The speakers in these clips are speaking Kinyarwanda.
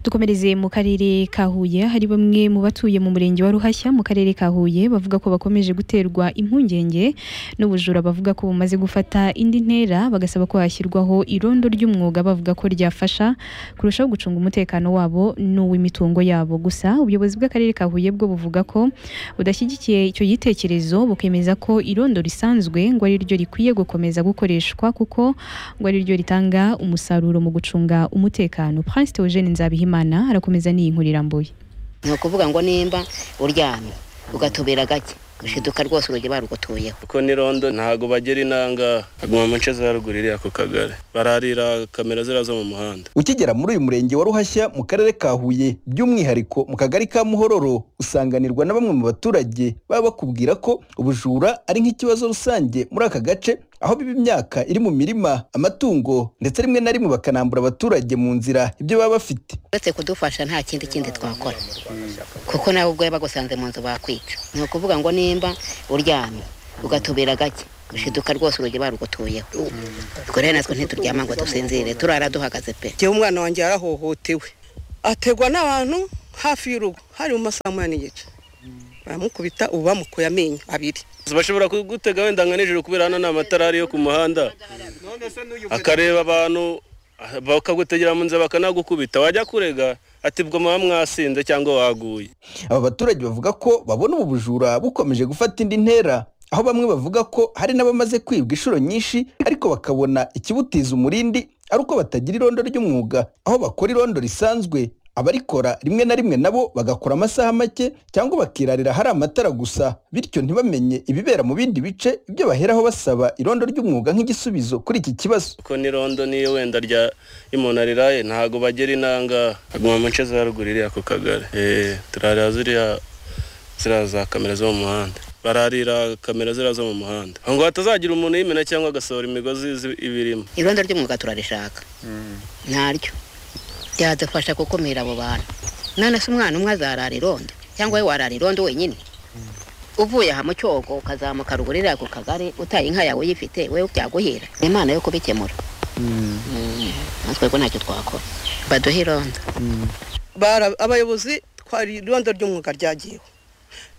dukomereze mu karere ka Huye hari bamwe mu batuye mu murenge wa Ruhashya mu karere ka Huye bavuga ko bakomeje guterwa impungenge n'ubujura bavuga ko bumaze gufata indi ntera bagasaba ko hashyirwaho irondo ry'umwuga bavuga ko ryafasha kurushaho gucunga umutekano wabo n'uw'imitungo yabo gusa ubuyobozi bw'akarere ka Huye bwo buvuga ko budashyigikiye icyo gitekerezo bukemeza ko irondo risanzwe ngo ari ryo rikwiye gukomeza gukoreshwa kuko ngo ari ryo ritanga umusaruro mu gucunga umutekano Prince Theogene Nzabihimana arakomeza n'iyi nkuru irambuye ni ukuvuga ngo nimba uryamye ugatubera gake ushiduka rwose urugi barugotoyeho kuko n'irondo ntago bagera inanga aguma mu nce za ruguru iriya ku kagari bararira kamera ziriya zo mu muhanda ukigera muri uyu murenge wa ruhashya mu karere ka huye by'umwihariko mu kagari ka muhororo usanganirwa na bamwe mu baturage baba bakubwira ko ubujura ari nk'ikibazo rusange muri aka gace aho biba imyaka iri mu mirima amatungo ndetse rimwe na rimwe bakanambura abaturage mu nzira ibyo baba bafite uretse kudufasha nta kindi kindi twakora kuko nawe ubwo bagusanze mu nzu bakwica ni ukuvuga ngo nimba uryamye ugatubira gake ushiduka rwose urugi barugotoyeho ubwo rero natwe ntituryama ngo dusinzire turara duhagaze pe njyewe umwana wanjye yarahohotewe ategwa n'abantu hafi y'urugo hari mu masaha munani n'igice baramukubita ubu bamukuye amenyo abiri bashobora kugutega wenda nka nijoro kubera hano ni amatara ari yo ku muhanda akareba abantu bakagutegera mu nzira bakanagukubita wajya kurega ati bwo muba mwasinze cyangwa waguye aba baturage bavuga ko babona ubu bujura bukomeje gufata indi ntera aho bamwe bavuga ko hari n'abamaze kwibwa inshuro nyinshi ariko bakabona ikibutiza umurindi ari uko batagira irondo ry'umwuga aho bakora irondo risanzwe abarikora rimwe na rimwe nabo bagakora amasaha make cyangwa bakirarira hari amatara gusa bityo ntibamenye ibibera mu bindi bice ibyo baheraho basaba irondo ry'umwuga nk'igisubizo kuri iki kibazo kuko n'irondo niyo wenda rya umuntu ariraye ntago bagera inanga aguma mu nce za ruguru iriya ku kagari turarira ziriya ziriya za kamera zo mu muhanda bararira kamera ziriya zo mu muhanda ngo hatazagira umuntu yimena cyangwa agasohora imigozi ibirimo irondo ry'umwuga turarishaka ntaryo byadufasha gukumira abo bantu none se umwana umwe azarara irondo cyangwa we warara irondo wenyine uvuye aha mu cyogo ukazamuka ruguru iriya ku kagari utaye inka yawe uyifite we byaguhira imana yo kubikemura natwe rwo ntacyo twakora baduhe irondo abayobozi twari irondo ry'umwuga ryagiyeho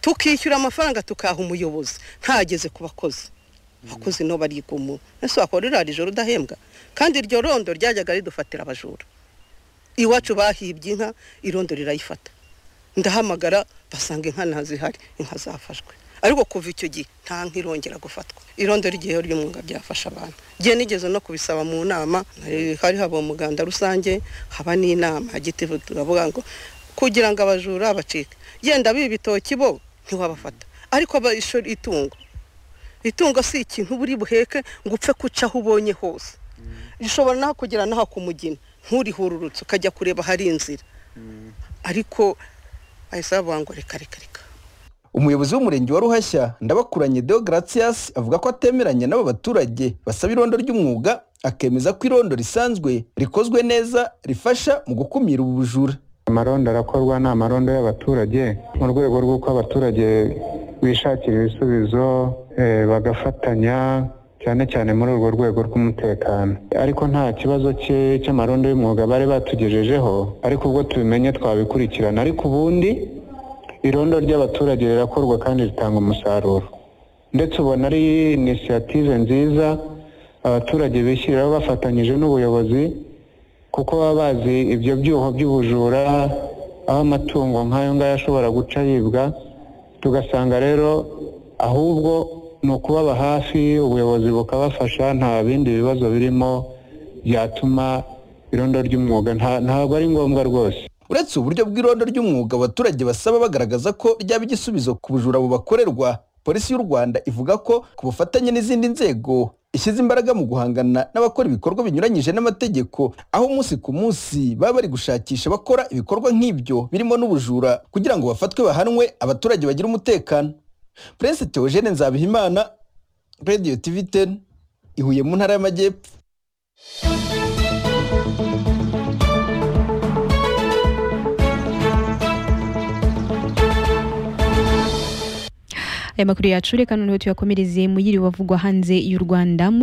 tukishyura amafaranga tukaha umuyobozi ntageze ku bakozi abakozi no barigumura ese wakora iriya ijoro udahembwa kandi iryo rondo ryajyaga ridufatira abajura iwacu bahibye inka irondo rirayifata ndahamagara basanga inka ntazihari inka zafashwe ariko kuva icyo gihe nta nka irongera gufatwa irondo ry'igihe ry'umwuga byafasha abantu igihe nigeze no kubisaba mu nama hari haba umuganda rusange haba n'inama gitivu turavuga ngo kugira ngo abajura bacike yenda bibitoki bo ntiwabafata ariko itungo itungo si ikintu buri buheke ngo upfe kuca aho ubonye hose rishobora naho kugera naho kumugina nturihururutse ukajya kureba hari inzira ariko bahise bavuga ngo reka reka reka umuyobozi w'umurenge wa ruhashya ndabakuranye deo gratias avuga ko atemeranya n'aba baturage basaba irondo ry'umwuga akemeza ko irondo risanzwe rikozwe neza rifasha mu gukumira ubu bujura amarondo arakorwa ni amarondo y'abaturage mu rwego rw'uko abaturage bishakira ibisubizo bagafatanya cyane cyane muri urwo rwego rw'umutekano ariko nta kibazo cy'amarondo y'umwuga bari batugejejeho ariko ubwo tubimenye twabikurikirana ariko ubundi irondo ry'abaturage rirakorwa kandi ritanga umusaruro ndetse ubona ari inisiyative nziza abaturage bishyiriraho bafatanyije n'ubuyobozi kuko baba bazi ibyo byuho by'ubujura aho amatungo nk'ayo ngayo ashobora guca yibwa tugasanga rero ahubwo ni ukubaba hafi ubuyobozi bukabafasha nta bindi bibazo birimo byatuma irondo ry'umwuga ntabwo ari ngombwa rwose uretse uburyo bw'irondo ry'umwuga abaturage basaba bagaragaza ko ryaba igisubizo ku bujura bubakorerwa polisi y'u rwanda ivuga ko ku bufatanye n'izindi nzego ishyize imbaraga mu guhangana n'abakora ibikorwa binyuranyije n'amategeko aho umunsi ku munsi baba bari gushakisha bakora ibikorwa nk'ibyo birimo n'ubujura kugira ngo bafatwe bahanwe abaturage bagire umutekano Prince Theogene Nzabihimana Radio TV 10 ihuye mu ntara y'amajyepfo Aya makuru yacu reka noneho tuyakomereze mu yiri wavugwa hanze y'u Rwanda